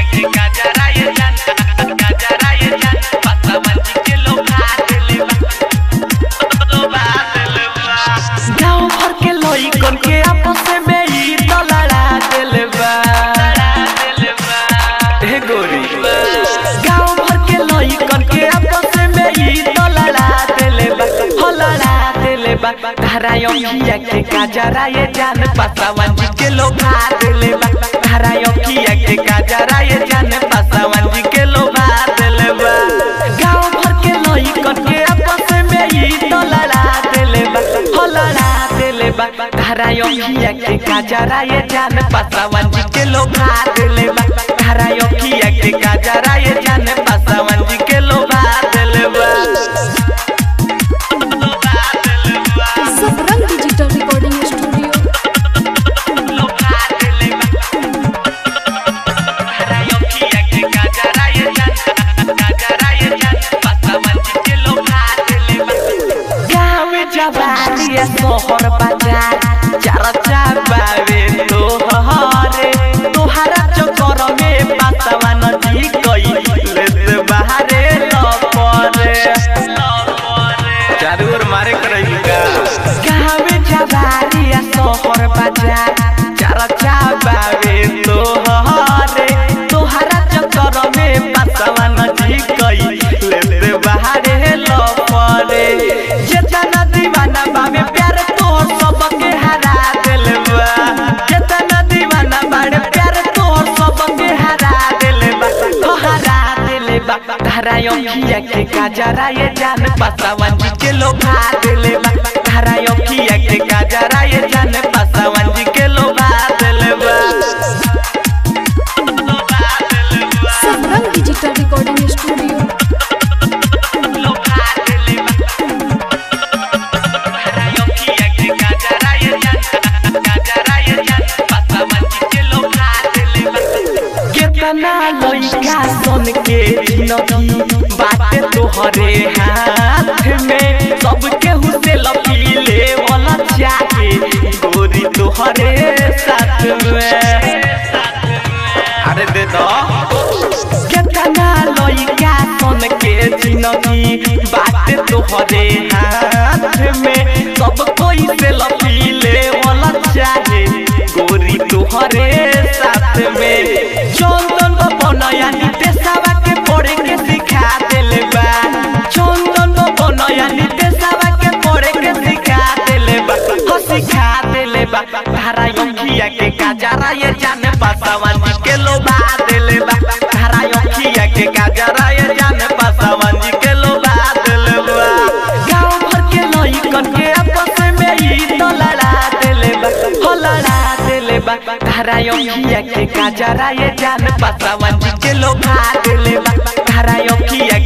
के गजरा ये जान गजरा ये जान पासवान जी के लोभा देले बा गाँव भर के लइकन के आपस में ई तो लड़ा देले बा हे गोरी गाँव भर के लइकन के आपस में ई तो लड़ा देले बा हो लड़ा देले बा धारा अखिया के गजरा ये जान पासवान जी के लोभा देले बा धारा अखिया के गजरा ये जान पासवान जी के लोभा देले बा गाँव भर के लइकन के आपस में ई तो लड़ा देले बा हो लड़ा देले बा धारा अखिया के गजरा ये जान पासवान जी के लोभा देले बा धारा अखिया के गजरा ये जान पासवान जी के लोभा देले बा सबरंग डिजिटल रिकॉर्डिंग स्टूडियो लोभा देले बा धारा अखिया के गजरा ये जान गजरा ये जान पासवान जी के लोभा देले बा गाँव जवानी या शहर बाजार चर्चा बावे तोहरे तोहरा चक्कर में पासवा नदी कई लेत बाहरे लपरे चारू ओर मारे करई का गाँव जवानी या शहर बाजार चर्चा बावे तोहरे तोहरा चक्कर में पासवा नदी कई लेत बाहरे लपरे जेतना दीवाना बावे प्यार तोहर सबके हरा दिल बा जेतना दीवाना बाड़े प्यार तोहर सबके हरा दिल बा हो हरा दिल बा धारा अखिया के गजरा ये जान पासवान जी के लोभा दिल बा धारा अखिया के गजरा ये जान पासवान जी के लोभा दिल बा सबरंग डिजिटल रिकॉर्डिंग स्टूडियो लोभा दिल बा धारा अखिया के गजरा ये जान गजरा ये जान पासवान जी के लोभा दिल बा केतना लइका सन के जिनगी बाटे तोहरे हाथ में सबके हुसे लपीले वाला चाहे गोरी तोहरे साथ में अरे दे दो केतना लइका सन के जिनगी बाटे तोहरे हाथ में सब कोई से लपीले वाला चाहे गोरी तोहरे साथ में चंदन बनया नितेशवा के पढ़े के सिखा देले बा चंदन बनया नितेशवा के पढ़े के सिखा देले बा हो सिखा देले बा धारा अखिया के गजरा ये जाने पासवान जी के लोभा देले बा धारा अखिया के गजरा ये जाने पासवान जी के लोभा देले बा गाँव भर के लइकन के आपस में ई तो लड़ा देले बा हो लड़ा देले बा धारा अखिया के गजरा ये जान पासवान जी के लोभा देले बा धारा अखिया